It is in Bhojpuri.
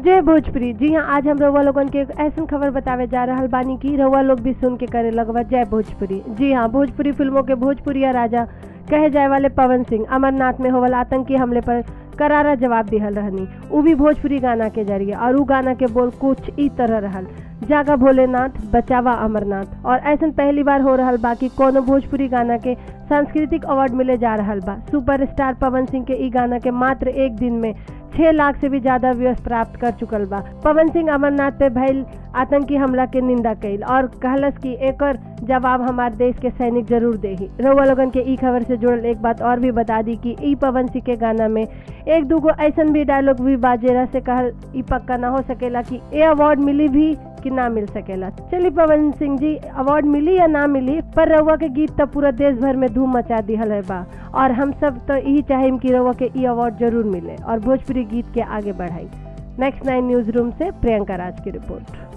जय भोजपुरी जी हाँ आज हम रउआ लोगन के एक ऐसन खबर बतावे जा रहल बानी की रउआ लोग भी सुन के करे लगवा जय भोजपुरी जी हाँ भोजपुरी फिल्मों के भोजपुरिया राजा कहे जाए वाले पवन सिंह अमरनाथ में होवल आतंकी हमले पर करारा जवाब दिहल रहनी उ भी भोजपुरी गाना के जरिए और उ गाना के बोल कुछ ई तरह रहल जागा भोलेनाथ बचावा अमरनाथ और ऐसन पहली बार हो रहल बा कि कोनो भोजपुरी गाना के सांस्कृतिक अवार्ड मिले जा रहल बा सुपरस्टार पवन सिंह के ई गाना के मात्र एक दिन में छह लाख से भी ज्यादा व्यूज प्राप्त कर चुकल बा पवन सिंह अमरनाथ पे भइल आतंकी हमला के निंदा कइल और कहलस कि एकर जवाब हमार देश के सैनिक जरूर देही रउआ लोगन के ई खबर से जुड़ल एक बात और भी बता दी कि ई पवन सिंह के गाना में एक दूगो ऐसन भी डायलॉग भी बाजेरा से कहल ई पक्का ना हो सकेला कि ए अवार्ड मिली भी कि ना मिल सकेला चलिए पवन सिंह जी अवार्ड मिली या ना मिली पर रउआ के गीत तो पूरा देश भर में धूम मचा दिहल है बा और हम सब तो यही चाहेम कि रउआ के ई अवार्ड जरूर मिले और भोजपुरी गीत के आगे बढ़ाई नेक्स्ट नाइन न्यूज रूम से प्रियंका राज की रिपोर्ट